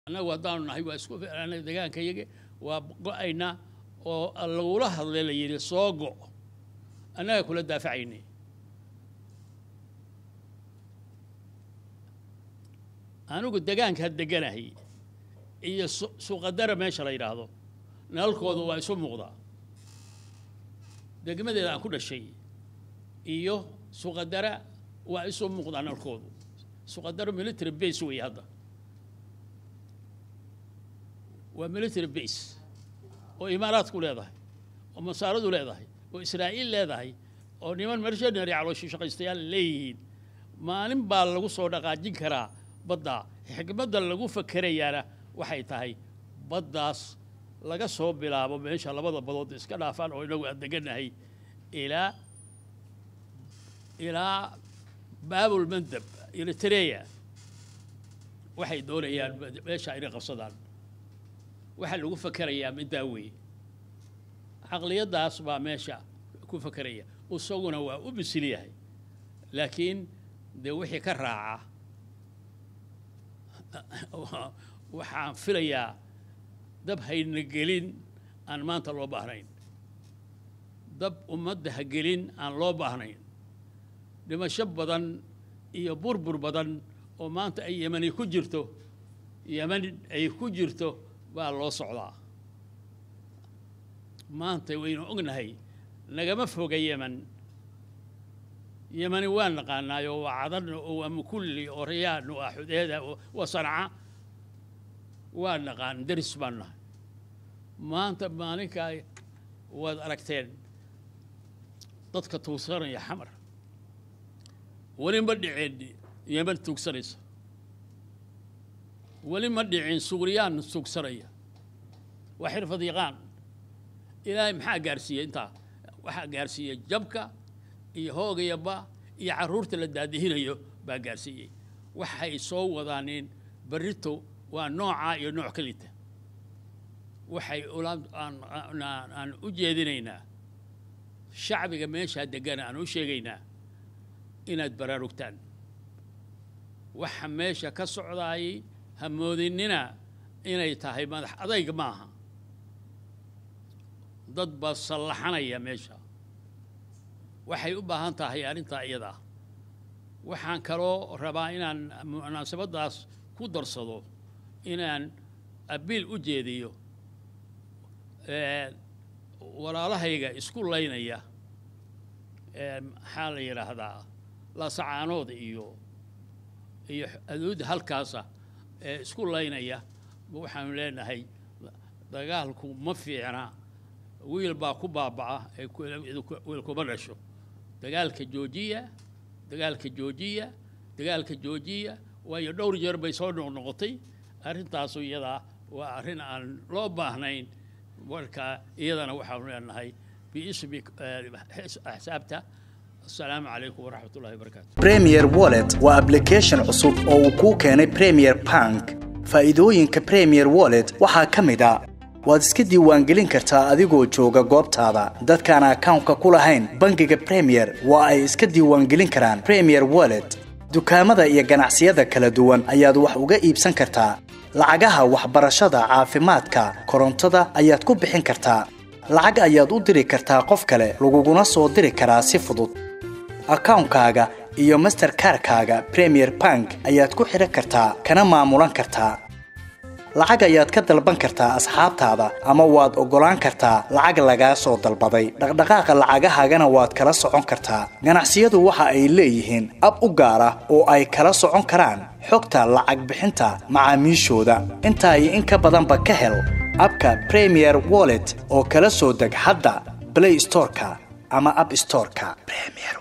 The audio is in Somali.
annagu haddaanu nahay waa isku anaga degaankayaga waa go-aynaa oo lagula hadlay la yidhi soo go' annaga kula daafacaynay anigu degaankaa deganahay iyo suuqadara meesha la yidhaahdo nalalkoodu waa isu muuqdaa degmadeeda aan ku dhashay iyo suuqadara waa isu muuqdaa nalalkoodu suuqadara military base wey hadda waa military base oo imaaraadku leedahay oo masaaradu leedahay oo israa'iil leedahay oo niman mercenary calooshi shaqaystayaal leeyihiin maalin baa lagu soo dhaqaajin karaa badda xikmadda lagu fakerayaana waxay tahay baddaas laga soo bilaabo meesha labada badood iska dhaafaan oo inagu aan deganahay ilaa ilaa baabul mandab eritrea waxay doonayaan meesha inay qabsadaan waxaa lagu fakerayaa middaa weeye caqliyaddaas baa meesha ku fakeraya isaguna waa u bisil yahay laakiin dee wixii ka raaca waxaan filayaa dab hayna gelin aan maanta loo baahnayn dab ummadda ha gelin aan loo baahnayn dhimasho badan iyo burbur badan oo maanta ay yemani ku jirto yeman ay ku jirto baa loo socdaa maanta waynu ognahay nagama foga yeman yemani waa naqaanaayo waa cadan oo waa mukulli oo rayaan oo ah xudeeda waa sanca waa naqaan daris baan nahay maanta maalinkaa waad aragteen dadka tuugsanaya xamar weli ma dhicin yeman tuugsanaysa weli ma dhicin suuriyaan tuugsanaya waa xirfad yaqaan ilaahay maxaa gaarsiiyey intaa waxaa gaarsiiyey jabka iyo hoogayaba iyo carruurta la daadihinayo baa gaarsiiyey waxay soo wadaaneen berrito waa noocaa iyo nooc ka lita waxay aan u jeedinaynaa shacbiga meeshaa degana aan u sheegaynaa inaad baraarugtaan waxa meesha ka socdaayay ha moodinina inay tahay madax adayg maaha dad baa sallaxanaya meesha waxay u baahan tahay arrintaa iyadaa waxaan kaloo rabaa inaan munaasabaddaas ku darsado inaan abiil u jeediyo walaalahayga isku laynaya maxaa la yidhaahdaa lasacaanood iyo iyo aduudda halkaasa ee isku laynaya waxaanu leenahay dagaalku ma fiicna wiil baa ku baaba'a ee wiil kuma dhasho dagaalka joojiya dagaalka joojiya dagaalka joojiya waayo dhowr jeer bay soo noqnoqotay arrintaasu iyadaa waa arrin aan loo baahnayn marka iyadana waxaanu leenahay biismi axsaabta asalaamu calaykum waraxmat ullahi wabarakaatu premier wallet waa application cusub oo uu kuu keenay premier bank faa'iidooyinka premier wallet waxaa ka mid a waad iska diiwaangelin kartaa adigoo jooga goobtaada dadkaan akawnka ku lahayn bangiga premier waa ay iska diiwaangelin karaan premier wallet dukaamada iyo ganacsiyada kala duwan ayaad wax uga iibsan kartaa lacagaha waxbarashada caafimaadka korontada ayaad ku bixin kartaa lacag ayaad u diri kartaa qof kale laguguna soo diri karaa si fudud akawnkaaga iyo masterkarkaaga premier bank ayaad ku xidhan kartaa kana maamulan kartaa lacag ayaad ka dalban kartaa asxaabtaada ama waad oggolaan kartaa lacag lagaa soo dalbaday dhaqdhaqaaqa lacagahaagana waad kala socon kartaa ganacsiyadu waxa ay leeyihiin ab u gaar ah oo ay kala socon karaan xogta lacag bixinta macaamiishooda intaa iyo in ka badanba ka hel abka premier wallet oo kala soo deg hadda blay storeka ama ab storeka